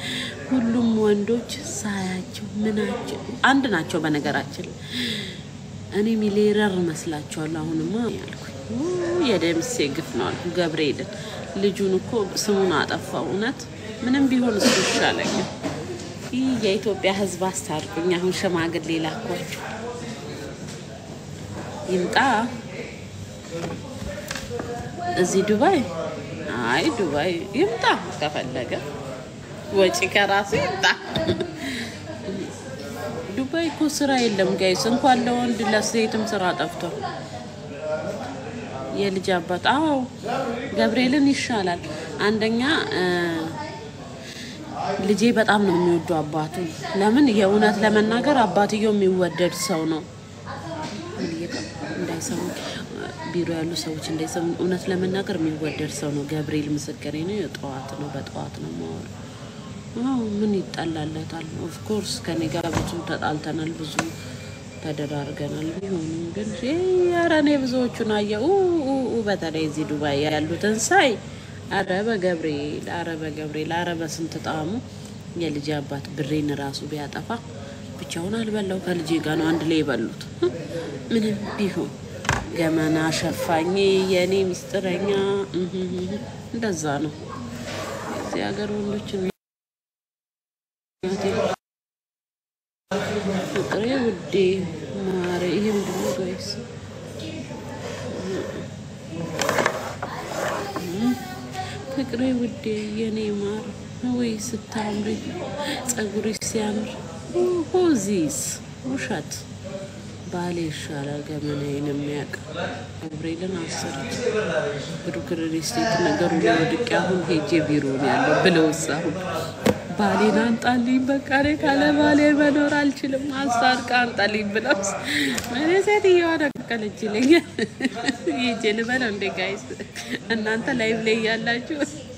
ሁሉም ወንዶች ሳያቸው ምናቸው አንድ ናቸው። በነገራችን ላይ እኔ ሚሊየነር መስላቸዋለሁ። አሁንማ ያልኩኝ ው የደምሴ ግፍ ነው አልኩ። ገብርኤልን ልጁን እኮ ስሙን አጠፋው። እውነት ምንም ቢሆን እሱ ይሻለኛል። ይህ የኢትዮጵያ ሕዝብ አስታርቁኝ። አሁን ሽማግሌ ላኳቸው ይምጣ እዚህ ዱባይ። አይ ዱባይ ይምጣ ከፈለገ ወጪ ከራሱ ይምጣ። ዱባይ እኮ ስራ የለም ጋይስ፣ እንኳን ለወንድ ለሴትም ስራ ጠፍቷል። የልጅ አባት አዎ ገብርኤልን ይሻላል። አንደኛ እ ልጄ በጣም ነው የሚወዱ አባቱ። ለምን የእውነት ለመናገር አባትየው የሚወደድ ሰው ነው። እንዳይሰሙ ቢሮ ያሉ ሰዎች እንዳይሰሙ፣ እውነት ለመናገር የሚወደድ ሰው ነው። ገብርኤል ምስክሬ ነው። የጠዋት ነው በጠዋት ነው ማወር አዎ ምን ይጠላለታል? ኦፍኮርስ ከኔ ጋር ብዙ ተጣልተናል፣ ብዙ ተደራርገናል። ቢሆንም ግን ኧረ እኔ ብዙዎቹን አየሁ። ኡ ኡ በተለይ እዚህ ዱባይ ያሉትን ሳይ አረ በገብርኤል አረ በገብርኤል አረ በስንት ጣዕሙ የልጅ አባት ብሬን ራሱ ቢያጠፋ ብቻውን አልበላው ከልጄ ጋር ነው አንድ ላይ የበሉት። ምንም ቢሆን ገመና ሸፋኝ የእኔ ሚስጥረኛ እህህህ እንደዛ ነው የዚህ ሀገር ወንዶችን ፍቅሬ ውዴ ማረ ይሄ ምንድን ነው ጋይስ? ፍቅሬ ውዴ የኔ ማር ወይ ስታምሪ ጸጉሪ ሲያምር ሆዚስ ውሸት ባሌ ይሻላል ገመናዬን የሚያውቅ ገብርኤልን አሰረች ግርግር ስቴት ነገሩ ላይ ወድቄ አሁን ሄጄ ቢሮ ነው ያለው ብለውስ አሁን ባሌን አንጣልኝ በቃ እኔ ካለ ባሌ መኖር አልችልም፣ አስታርቃ አንጣልኝ ብለው እኔ ሴትዮዋ ነቀለች ይለኛል። ይጄ ልበለው እንዴ ጋይስ እናንተ ላይቭ ላይ ያላችሁ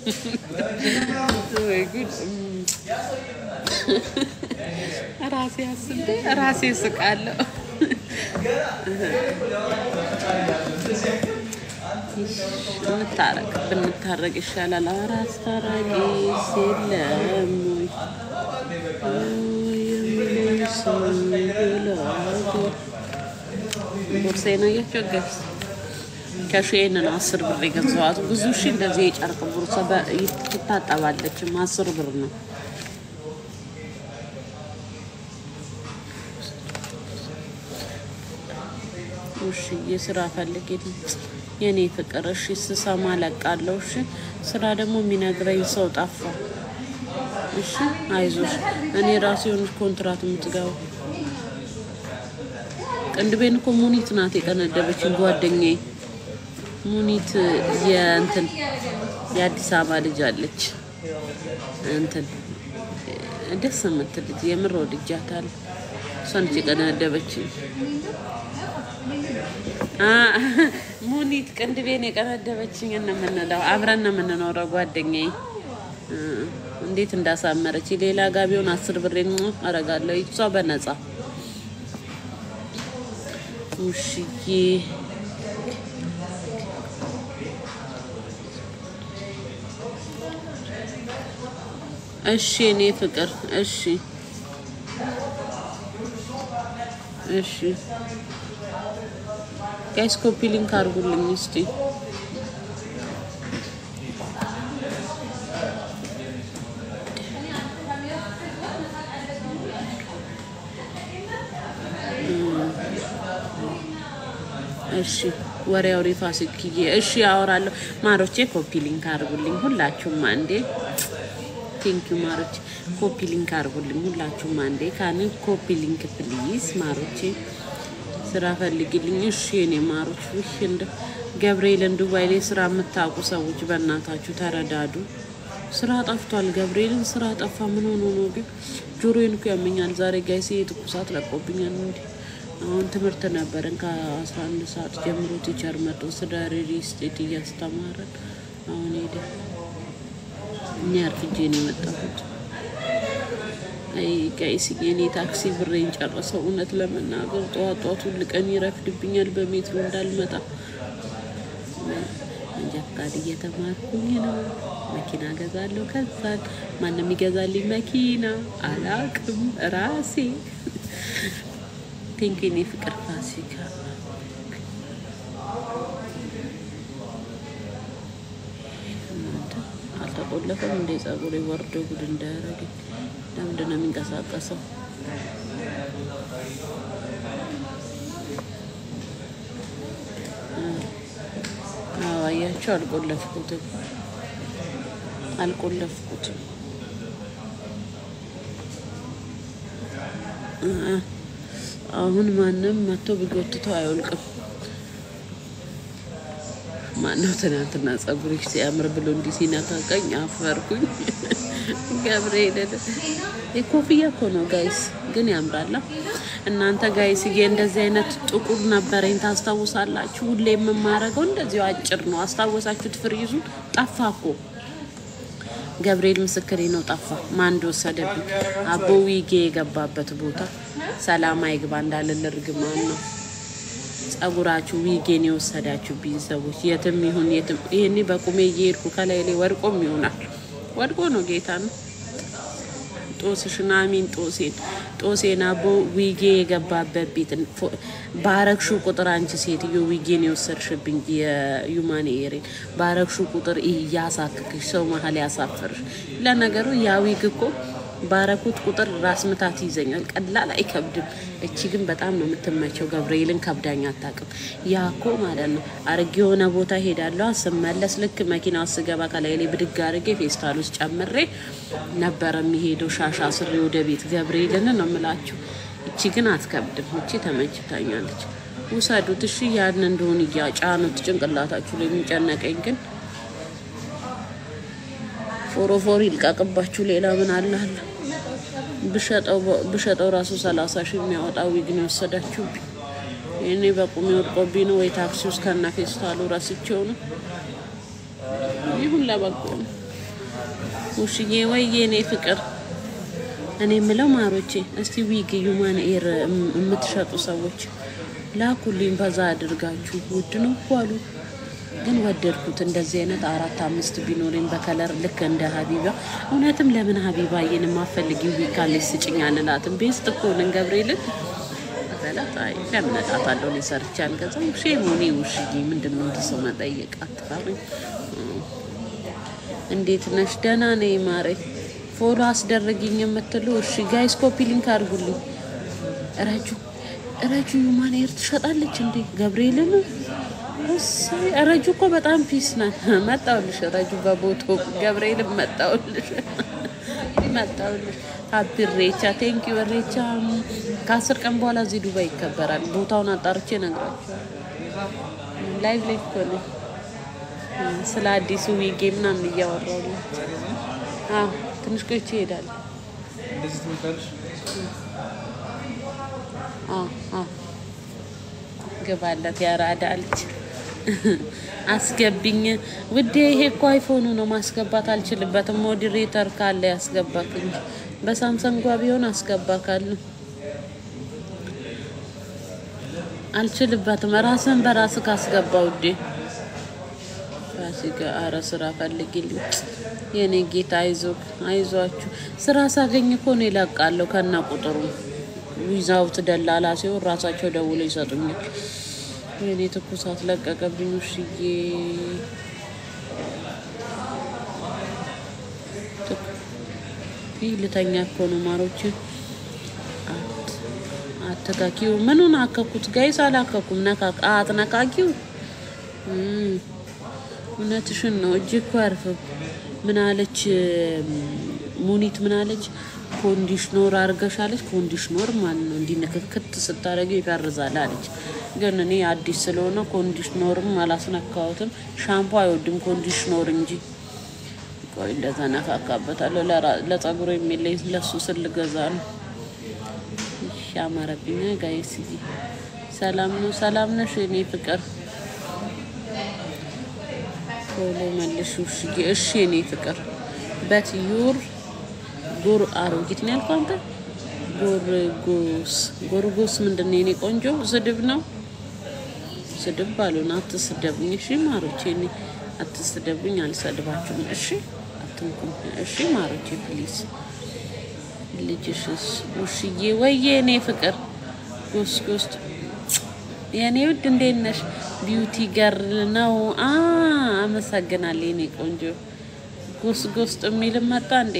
ወይ ጉድ! ራሴ አስቤ ራሴ ስቃለሁ። እንታረቅ ብንታረቅ ይሻላል። ኧረ አስታራቂስ የለም ወይ የሚለኝ ሰው ብላጎ ቦርሳዬን አያቸው ጋይስ ከሼን ነው አስር ብር የገዛኋት። ብዙ ሺ እንደዚህ የጨርቅ ቦርሳ በ- ትታጠባለችም አስር ብር ነው። እሺ የስራ ፈልጌልኝ የኔ ፍቅር። እሺ ስሰማ ለቃለሁ። እሺ ስራ ደግሞ የሚነግረኝ ሰው ጠፋ። እሺ አይዞሽ፣ እኔ ራሴ የሆነች ኮንትራት የምትገባው ቅንድቤን እኮ ሙኒት ናት የቀነደበችን ጓደኛዬ። ሙኒት የእንትን የአዲስ አበባ ልጅ አለች እንትን ደስ የምትል ልጅ የምር ወድጃታለሁ። እሷ ነች የቀነደበችኝ። ሙኒት ቅንድቤን የቀነደበችኝ ነው የምንለው። አብረን ነው የምንኖረው ጓደኛዬ። እ እንዴት እንዳሳመረች ሌላ ጋቢውን አስር ብሬን አረጋለሁ እሷ በነፃ ውሽዬ እሺ እኔ ፍቅር እሺ እሺ ጋይስ ኮፒ ሊንክ አድርጉልኝ እስቲ እሺ ወሬ አውሪ ፋሲክዬ እሺ አወራለሁ ማሮቼ ኮፒ ሊንክ አድርጉልኝ ሁላችሁም አንዴ ቴንክ ዩ ማሮቼ ኮፒ ሊንክ አድርጉልኝ ሁላችሁም አንዴ ካን ኮፒ ሊንክ ፕሊዝ ማሮቼ ስራ ፈልግልኝ እሺ የኔ ማሮች ውሽ እንደ ገብርኤልን ዱባይ ላይ ስራ የምታውቁ ሰዎች በእናታችሁ ተረዳዱ ስራ ጠፍቷል ገብርኤልን ስራ ጠፋ ምን ሆኖ ነው ግን ጆሮዬን እኮ ያመኛል ዛሬ ጋይሴ ትኩሳት ለቆብኛል እንዲ አሁን ትምህርት ነበረን ከአስራ አንድ ሰዓት ጀምሮ ቲቸር መጥቶ ስለ ሪል ስቴት እያስተማረን አሁን ሄደ እኛ አርፍጄ ነው የመጣሁት አይ ጋይስ የኔ ታክሲ ብሬን ጨረሰው እውነት ለመናገር ጠዋት ጠዋት ሁል ቀን ይረፍድብኛል በሜትሮ እንዳልመጣ መንጃ ፈቃድ እየተማርኩኝ ነው መኪና ገዛለሁ። ከዛን ማንም ይገዛልኝ መኪና አላቅም ራሴ ቴንኪኒ ፍቅር ፋሲካ እናንተ አልተቆለፈም እንደ ጸጉሬ ወርዶ ጉድ እንዳያረገኝ ለምንድን ነው የሚንቀሳቀሰው? አዎ አያቸው አልቆለፍኩትም አልቆለፍኩትም። እ አሁን ማንም መጥቶ ቢጎትተው አይወልቅም። ማነው ትናንትና ጸጉርሽ ሲያምር ብሎ እንዲህ ሲነካቀኝ አፈርኩኝ። ገብርኤልን የኮፍያ እኮ ነው ጋይስ፣ ግን ያምራላ። እናንተ ጋይስዬ እንደዚህ አይነት ጥቁር ነበረኝ ታስታውሳላችሁ? ሁሌ የምማረገው እንደዚሁ አጭር ነው። አስታወሳችሁት? ፍሪዙ ጠፋ እኮ ገብርኤል ምስክሬ ነው፣ ጠፋ። ማን እንደወሰደብኝ አቦ ዊጌ የገባበት ቦታ ሰላም አይግባ እንዳልል እርግማን ነው። ጸጉራችሁ ዊጌን የወሰዳችሁብኝ ሰዎች የትም ይሁን የትም፣ ይሄኔ በቁሜ እየሄድኩ ከላይ ላይ ወድቆም ይሆናል ወድቆ ነው ጌታ ነው። ጦስሽን አሚን ጦሴን ጦሴን አቦ ዊጌ የገባበት ቤት ባረግሹ ቁጥር አንቺ ሴትዮ ዊጌን የወሰድሽብኝ የዩማን ኤሬን ባረግሹ ቁጥር እያሳክክሽ ሰው መሀል ያሳፈርሽ። ለነገሩ ያ ዊግ እኮ ባረኩት ቁጥር ራስ ምታት ይዘኛል። ቀላል አይከብድም። እቺ ግን በጣም ነው የምትመቸው። ገብርኤልን ከብዳኝ አታውቅም። ያ እኮ ማለት ነው አርጌ የሆነ ቦታ ሄዳለሁ ስመለስ ልክ መኪና ውስጥ ስገባ ከላይ ላይ ብድግ አርጌ ፌስታል ውስጥ ጨምሬ ነበረ የሚሄደው ሻሻ ስሬ ወደ ቤት። ገብርኤልን ነው የምላችሁ። እቺ ግን አትከብድም። እቺ ተመችታኛለች። ውሰዱት እሺ። ያን እንደሆን እያጫኑት ጭንቅላታችሁ ላይ የሚጨነቀኝ ግን ፎሮፎር ይልቀቅባችሁ። ሌላ ምን አለ አለ ብሸጠው ራሱ ሰላሳ ሺህ የሚያወጣ ዊግ ነው የወሰዳችሁብኝ። ይህኔ በቁሜ ወድቆብኝ ነው ወይ ታክሲ ውስጥ ከና ፌስታሉ ረስቼው ነው። ይሁን ለበጎ ነው። ውሽዬ ወይ የኔ ፍቅር፣ እኔ የምለው ማሮቼ፣ እስቲ ዊግ ዩማን ኤር የምትሸጡ ሰዎች ላኩልኝ፣ በዛ አድርጋችሁ። ውድ ነው እኮ አሉ ግን ወደድኩት። እንደዚህ አይነት አራት አምስት ቢኖረኝ በከለር ልክ እንደ ሀቢባ። እውነትም ለምን ሀቢባዬን የማፈልጊው ዊካሌስ ስጭኝ አልላትም። ቤስት እኮ ነን ገብርኤልን በላት። አይ ለምን እላታለሁ። እኔ ሰርቼ አልገዛም። ሼሞኔ ውሽዬ፣ ምንድን ነው እንዲህ ሰው መጠየቅ? አትፈሪም? እንዴት ነሽ? ደህና ነኝ ማሬ። ፎሎ አስደረግኝ የምትሉ እሺ፣ ጋይስ ኮፒ ሊንክ አድርጉልኝ። ረጁ ረጁ ዩማን ኤር ትሸጣለች እንዴ? ገብርኤልን ረጁ እኮ በጣም ፒስ ናት። መጣውልሽ ረጁ በቦቶ ገብርኤልም መጣውልሽ መጣውልሽ። ሀፒ ሬቻ ቴንኪ ሬቻ። ከአስር ቀን በኋላ እዚህ ዱባይ ይከበራል። ቦታውን አጣርቼ እነግራቸዋለሁ። ላይቭ ላይ እኮ ነኝ። ስለ አዲሱ ዊጌ ምናምን እያወራሁላቸው ትንሽ ቆይቼ እሄዳለሁ። ግባለት ያራዳ ልጅ አስገቢኝ ውዴ። ይሄ እኮ አይፎኑ ነው ማስገባት አልችልበትም። ሞዲሬተር ካለ ያስገባክ እንጂ በሳምሰንጓ ቢሆን አስገባካል። አልችልበትም። ራስን በራስ ካስገባ ውዴ። ፋሲካ አረ ስራ ፈልጊልኝ የኔ ጌታ። አይዞ አይዟችሁ። ስራ ሳገኝ እኮ ነው ይለቃለሁ ከና ቁጥሩ ዊዛውት ደላላ ሲሆን ራሳቸው ደውለው ይሰጡኛል። የኔ ትኩሳት ለቀቀብኝ። ውሽዬ ይህ ልተኛ እኮ ነው ማሮች። አተካኪው ምኑን አከኩት? ጋይስ አላከኩም። አትነካኪው። እውነትሽን ነው። እጅ እኮ አያርፍም። ምን አለች ሙኒት? ምን አለች? ኮንዲሽኖር አርገሻለች። ኮንዲሽኖር ማለት ነው እንዲህ ንክክት ስታደርገው ይፈርዛል አለች። ግን እኔ አዲስ ስለሆነ ኮንዲሽኖርም አላስነካሁትም። ሻምፖ አይወድም ኮንዲሽኖር እንጂ። ቆይ እንደዛ ነካካበታለሁ። ለጸጉሩ የሚለኝ ለሱ ስል ገዛ ነው። አማረብኝ። ጋይስ ሰላም ነው? ሰላም ነሽ የኔ ፍቅር? ቶሎ መልሽ ውሽዬ። እሺ የኔ ፍቅር በት ዩር ጎር አሮጊት ነው ያልከው አንተ። ጎርጎስ ጎርጎስ ምንድን ነው የኔ ቆንጆ? ስድብ ነው። ስድብ ባሉን አትስደቡኝ። እሺ ማሮቼ፣ እኔ አትስደቡኝ፣ አልሰድባችሁም። እሺ አትንኩኝ። እሺ ማሮቼ ፕሊዝ። ልጅሽስ ውሽዬ ወዬ እኔ ፍቅር ጎስ ጎስ የኔ ውድ እንዴት ነሽ? ቢዩቲ ገርል ነው። አ አመሰግናለሁ የኔ ቆንጆ። ጎስ ጎስ የሚልም መጣ እንዴ?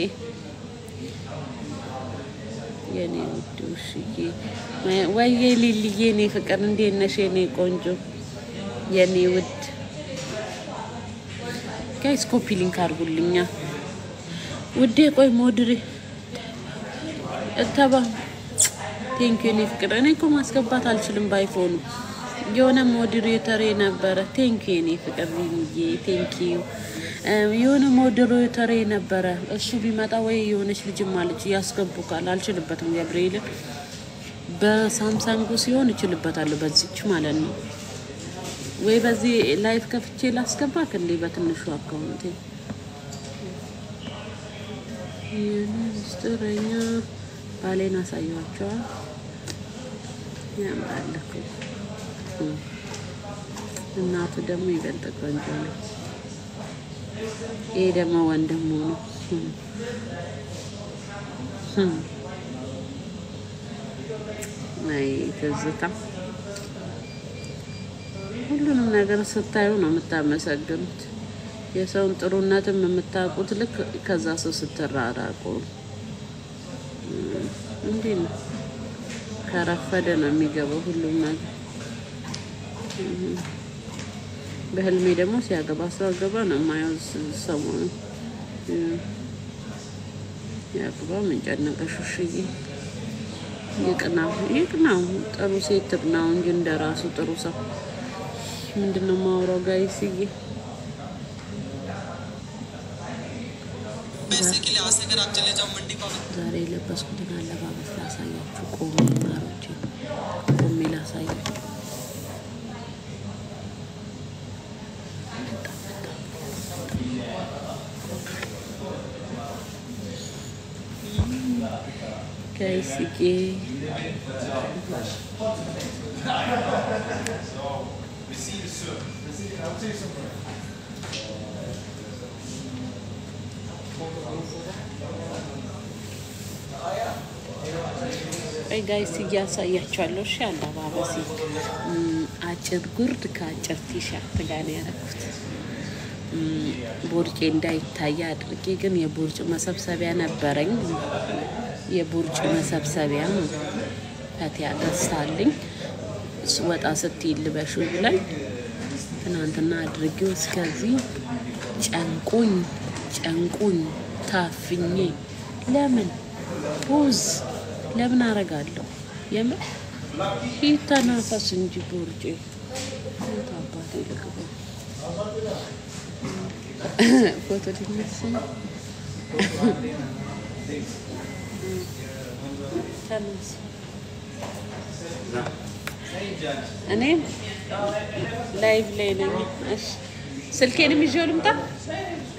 የኔ ውድ ውሽዬ ወዬ ሊልዬ የኔ ፍቅር እንዴት ነሽ? የኔ ቆንጆ የኔ ውድ ጋይስ ኮፒ ሊንክ አድርጉልኛ ውዴ። ቆይ ሞድሬ እተባ ቴንኪ የኔ ፍቅር። እኔ እኮ ማስገባት አልችልም ባይፎኑ የሆነ ሞዴሬተሬ ነበረ። ቴንኪ የኔ ፍቅር ሪሚዬ ቴንኪ የሆነ ሞዴሬተሬ ነበረ። እሱ ቢመጣ ወይ የሆነች ልጅም አለች ያስገቡካል። አልችልበትም ገብርኤልን በሳምሳንጉ ሲሆን እችልበታለሁ፣ በዚች ማለት ነው። ወይ በዚህ ላይፍ ከፍቼ ላስገባክ እንዴ በትንሹ አካውንቴ ምስጢረኛ ባሌን አሳየዋቸዋል። ያምራል እኮ እናቱ ደግሞ ይበልጥ ቆንጆ ነው። ይሄ ደግሞ ወንድሙ ነው። አይ ትዝታ ሁሉንም ነገር ስታዩ ነው የምታመሰግኑት። የሰውን ጥሩነትም የምታውቁት ልክ ከዛ ሰው ስትራራቁ እንዲህ ነው። ከረፈደ ነው የሚገባው ሁሉም ነገር። በህልሜ ደግሞ ሲያገባ ሰው አገባ ነው የማየው። ሰሞኑ ያግባ ምን ጨነቀሽ ውሽዬ? ይቅናው ይቅናው፣ ጥሩ ሴት ትቅናው እንጂ እንደራሱ ጥሩ ሰው ምንድን ነው የማወራው? ጋይስዬ ዛሬ የለበስኩትን አለባበስ ላሳያችሁ። ቆሜ ማሮቼ፣ ቆሜ ላሳያችሁ። ጋይስዬ ቆይ ጋይስ እያሳያቸዋለሁ። እሺ አለባበሴ አጭር ጉርድ ከአጭር ቲሸርት ጋር ነው ያደረኩት። ቦርጬ እንዳይታይ አድርጌ ግን የቦርጭ መሰብሰቢያ ነበረኝ። የቦርጭ መሰብሰቢያ ነው ፈቲያ ገዝታልኝ ወጣ ስትይ ልበሹ ላይ ትናንትና አድርጌው እስከዚህ ጨንቁኝ ጨንቁኝ ታፍኜ ለምን ፖዝ ለምን አረጋለሁ? የምር ይተናፈስ እንጂ ቦርጬ አባቴ ልግባ ፎቶ ሊነሳ ተነስ። እኔም ላይቭ ላይ ነኝ። እሺ ስልኬንም ይዤው ልምጣ።